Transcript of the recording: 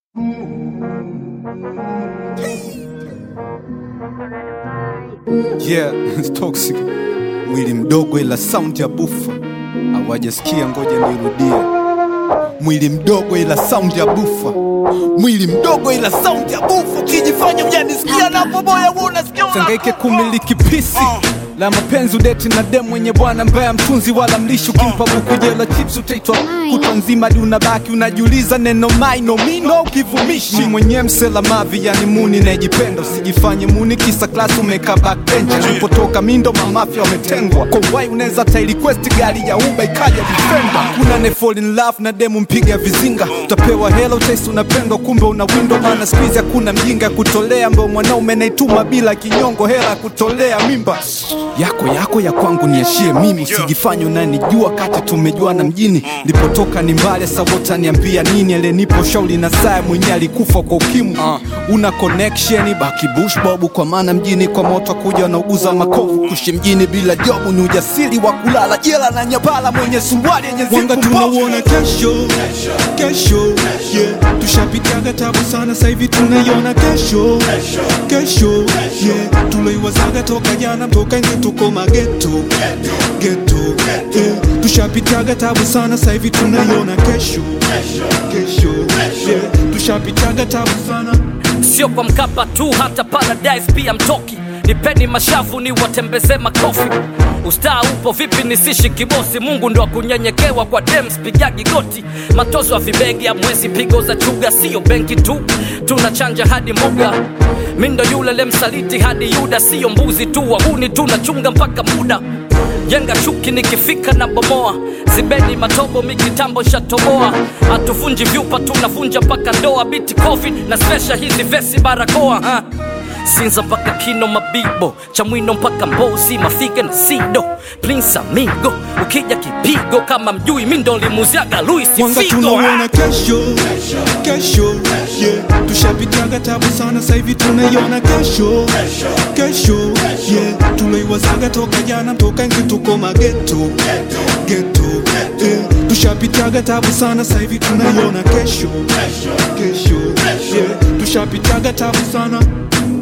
Yeah, it's toxic. Mwili mdogo ila sound ya bufa. Hawajasikia, ngoja nirudie. Mwili mdogo ila sound ya bufa. Mwili mdogo ila sound ya bufa. Ukijifanya hujanisikia na boboya wewe unasikia. Sangaike kumiliki pisi la mapenzi udeti na dem mwenye bwana mbaya mtunzi wala mlishi ukimpa buku jela chips utaitwa kutwa nzima hadi unabaki unajiuliza neno maino mino ukivumishi mi mwenyewe msela mavi yani muni najipenda usijifanye muni kisa klasi umeka backbench alipotoka mindo mamafya wametengwa kwa wai unaweza ta request gari ya uba ikaja defender kuna ne fall in love na demu mpiga vizinga utapewa hela utaisi unapendwa kumbe una windo maana squeeze hakuna mjinga ya kutolea ambao mwanaume naituma bila kinyongo hela ya kutolea mimba yako yako ya kwangu niashie mimi usijifanye unanijua kati tumejuana mjini lipotoka ni mbali sawota niambia nini alenipo shauli na saa mwenyewe alikufa kwa ukimwi uh, una connection baki bush bobu kwa maana mjini kwa moto kuja wanauguza makovu kushi mjini bila jobu ni ujasiri wa kulala jela na nyabala mwenye suruali yenye Wanga zipu mbovu. tunauona kesho kesho yeah. tushapitiaga tabu sana saivi tunaiona kesho kesho yeah. tuloiwazaga toka jana toka nje tuko mageto geto yeah. tushapitiaga tabu sana saivi tunaiona kesho kesho yeah. tushapitiaga tabu sana sio kwa mkapa tu hata paradise pia mtoki nipeni mashavu ni watembeze makofi ustaa upo vipi nisishi kibosi mungu ndo akunyenyekewa kwa dems pigagi goti matozo ya vibegi ya mwezi pigo za chuga siyo benki tu tunachanja hadi muga mindo yule lemsaliti hadi yuda siyo mbuzi tu wahuni tunachunga mpaka muda jenga chuki nikifika na bomoa zibeni matobo mikitambo shatoboa hatuvunji vyupa tunavunja mpaka ndoa biti covid na spesha hizi vesi barakoa ha? sinza mpaka kino mabibo chamwino mpaka mbozi mafiga na sido prince amigo ukija kipigo kama mjui mindo limuziaga luis Wanga figo tunauona kesho kesho yeah. tushapitiaga tabu sana saivi tunaiona kesho kesho yeah. tuloiwazaga toka jana toka nje tuko mageto geto yeah. tushapitiaga tabu sana saivi tunaiona kesho kesho yeah. tushapitiaga tabu sana